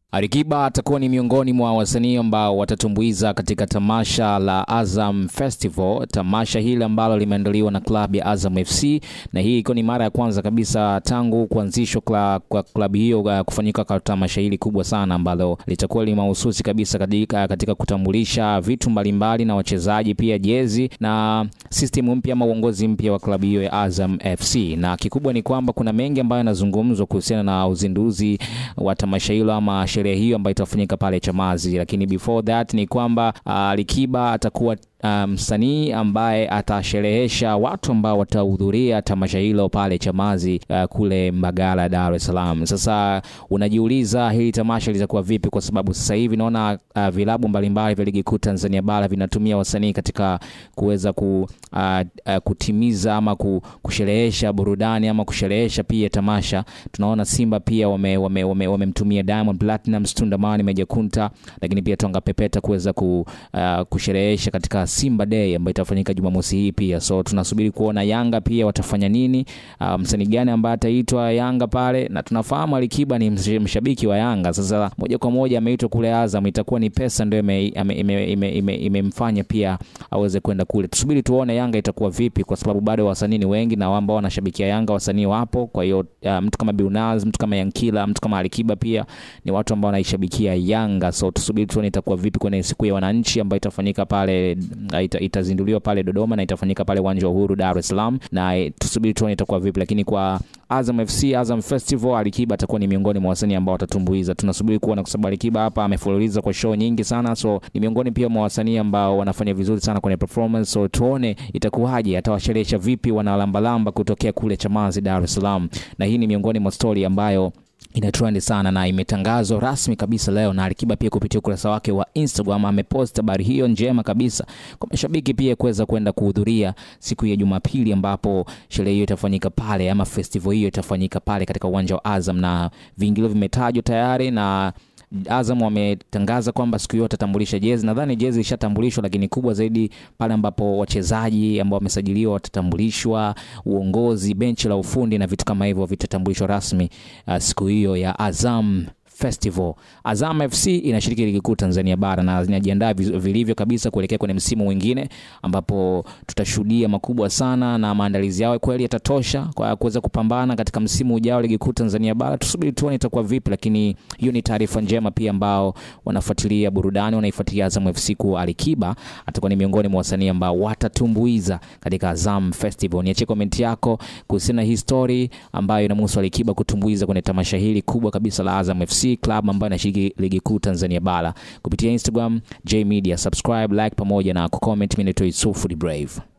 Alikiba atakuwa ni miongoni mwa wasanii ambao watatumbuiza katika tamasha la Azam Festival, tamasha hili ambalo limeandaliwa na klabu ya Azam FC, na hii iko ni mara ya kwanza kabisa tangu kuanzishwa kwa klabu hiyo uh, kufanyika kwa tamasha hili kubwa sana ambalo litakuwa li mahususi kabisa katika, katika kutambulisha vitu mbalimbali na wachezaji pia jezi na system mpya ama uongozi mpya wa klabu hiyo ya Azam FC, na kikubwa ni kwamba kuna mengi ambayo yanazungumzwa kuhusiana na uzinduzi wa tamasha hilo ama sherehe hiyo ambayo itafanyika pale Chamazi, lakini before that ni kwamba uh, Alikiba atakuwa msanii um, ambaye atasherehesha watu ambao watahudhuria tamasha hilo pale Chamazi uh, kule Mbagala, Dar es Salaam. Sasa unajiuliza hili tamasha litakuwa vipi? Kwa sababu sasa hivi naona uh, vilabu mbalimbali vya ligi kuu Tanzania bara vinatumia wasanii katika kuweza ku, uh, uh, kutimiza ama kusherehesha burudani ama kusherehesha pia tamasha. Tunaona Simba pia wamemtumia wame, wame, wame Diamond Platnumz, Tundamani, Meja Kunta, lakini pia Tonga Pepeta kuweza ku, uh, kusherehesha katika Simba Day ambayo itafanyika Jumamosi hii pia. So tunasubiri kuona Yanga pia watafanya nini, uh, msanii gani ambaye ataitwa Yanga pale, na tunafahamu Alikiba ni mshabiki wa Yanga. Sasa moja kwa moja ameitwa kule Azam, itakuwa ni pesa ndio imemfanya ime, ime, ime, ime pia aweze kwenda kule. Tusubiri tuone Yanga itakuwa vipi, kwa sababu bado wasanii ni wengi na ambao wanashabikia Yanga wasanii wapo. Kwa hiyo uh, mtu kama Billnass, mtu kama Yankila, mtu kama Alikiba pia ni watu ambao wanaishabikia Yanga. So tusubiri tuone itakuwa vipi kwenye siku ya wananchi ambayo itafanyika pale ita, itazinduliwa pale Dodoma na itafanyika pale uwanja wa Uhuru Dar es Salaam, na tusubiri tuone itakuwa vipi, lakini kwa Azam FC Azam Festival Alikiba atakuwa ni miongoni mwa wasanii ambao watatumbuiza. Tunasubiri kuona kwa sababu Alikiba hapa amefululiza kwa show nyingi sana, so ni miongoni pia mwa wasanii ambao wanafanya vizuri sana kwenye performance. So tuone itakuwaje, atawasherehesha vipi wanalambalamba kutokea kule Chamazi Dar es Salaam, na hii ni miongoni mwa story ambayo ina trend sana na imetangazwa rasmi kabisa leo na Alikiba pia kupitia ukurasa wake wa Instagram amepost habari hiyo njema kabisa kwa mashabiki pia kuweza kwenda kuhudhuria siku ya Jumapili ambapo sherehe hiyo itafanyika pale ama festival hiyo itafanyika pale katika uwanja wa Azam na viingilio vimetajwa tayari na Azam wametangaza kwamba siku hiyo watatambulisha jezi. Nadhani jezi ishatambulishwa, lakini kubwa zaidi pale ambapo wachezaji ambao wamesajiliwa watatambulishwa, uongozi, benchi la ufundi na vitu kama hivyo vitatambulishwa rasmi uh, siku hiyo ya Azam Festival. Azam FC inashiriki ligi kuu Tanzania bara na zinajiandaa vilivyo kabisa kuelekea kwenye msimu mwingine ambapo tutashuhudia makubwa sana na maandalizi yao kweli yatatosha kwa kuweza kupambana katika msimu ujao ligi kuu Tanzania bara. Tusubiri tuone itakuwa vipi, lakini hiyo ni taarifa njema pia ambao wanafuatilia burudani, wanaifuatilia Azam FC kwa Alikiba atakuwa ni miongoni mwa wasanii ambao watatumbuiza katika Azam Festival. Niachie comment yako kuhusiana na hii story ambayo inamhusu Alikiba kutumbuiza kwenye tamasha hili kubwa kabisa la Azam FC club ambayo inashiriki ligi kuu Tanzania bara kupitia Instagram J Media. Subscribe, like pamoja na kucomment. Mimi naitwa Yusufu the Brave.